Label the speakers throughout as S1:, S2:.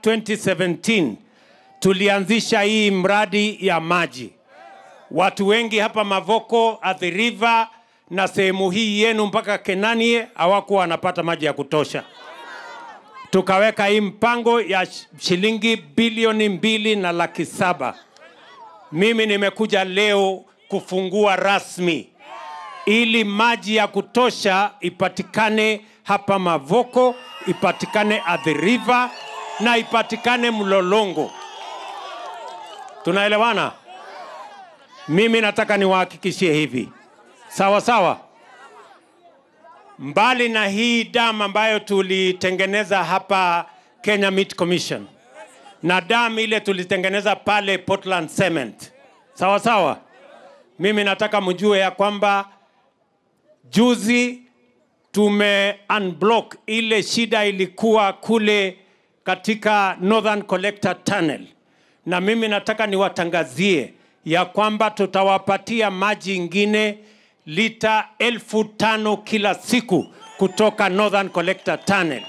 S1: 2017 tulianzisha hii mradi ya maji. Watu wengi hapa Mavoko, Athi River na sehemu hii yenu mpaka Kenanie hawakuwa wanapata maji ya kutosha. Tukaweka hii mpango ya sh- shilingi bilioni mbili na laki saba. Mimi nimekuja leo kufungua rasmi ili maji ya kutosha ipatikane hapa Mavoko, ipatikane Athi River na ipatikane Mlolongo. Tunaelewana? Mimi nataka niwahakikishie hivi, sawa sawa. Mbali na hii dam ambayo tulitengeneza hapa Kenya Meat Commission na dam ile tulitengeneza pale Portland Cement, sawa sawa. Mimi nataka mjue ya kwamba juzi tume unblock ile shida ilikuwa kule katika Northern Collector Tunnel, na mimi nataka niwatangazie ya kwamba tutawapatia maji ingine lita elfu tano kila siku kutoka Northern Collector Tunnel,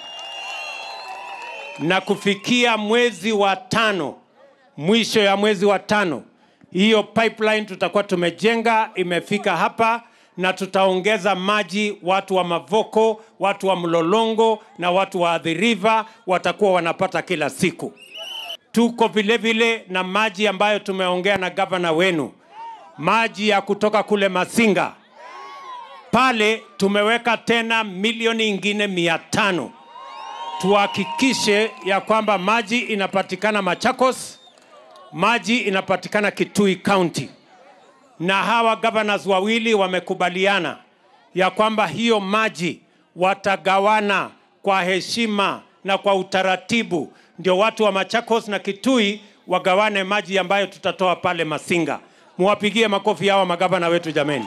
S1: na kufikia mwezi wa tano, mwisho ya mwezi wa tano, hiyo pipeline tutakuwa tumejenga imefika hapa na tutaongeza maji. Watu wa Mavoko, watu wa Mlolongo na watu wa Athi River watakuwa wanapata kila siku. Tuko vile vile na maji ambayo tumeongea na gavana wenu, maji ya kutoka kule Masinga pale tumeweka tena milioni ingine mia tano tuhakikishe ya kwamba maji inapatikana Machakos, maji inapatikana Kitui County, na hawa governors wawili wamekubaliana ya kwamba hiyo maji watagawana kwa heshima na kwa utaratibu, ndio watu wa Machakos na Kitui wagawane maji ambayo tutatoa pale Masinga. Muwapigie makofi hawa magavana wetu jameni.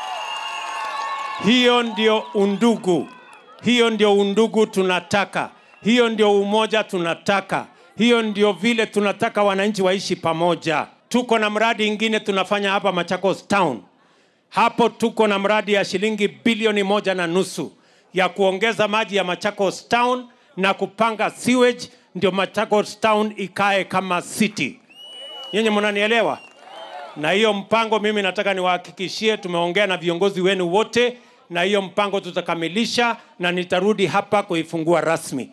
S1: Hiyo ndio undugu, hiyo ndio undugu tunataka, hiyo ndio umoja tunataka, hiyo ndio vile tunataka wananchi waishi pamoja. Tuko na mradi ingine tunafanya hapa Machakos Town. Hapo tuko na mradi ya shilingi bilioni moja na nusu ya kuongeza maji ya Machakos Town na kupanga sewage, ndio Machakos Town ikae kama city. Nyinyi mnanielewa? na hiyo mpango mimi nataka niwahakikishie, tumeongea na viongozi wenu wote, na hiyo mpango tutakamilisha na nitarudi hapa kuifungua rasmi.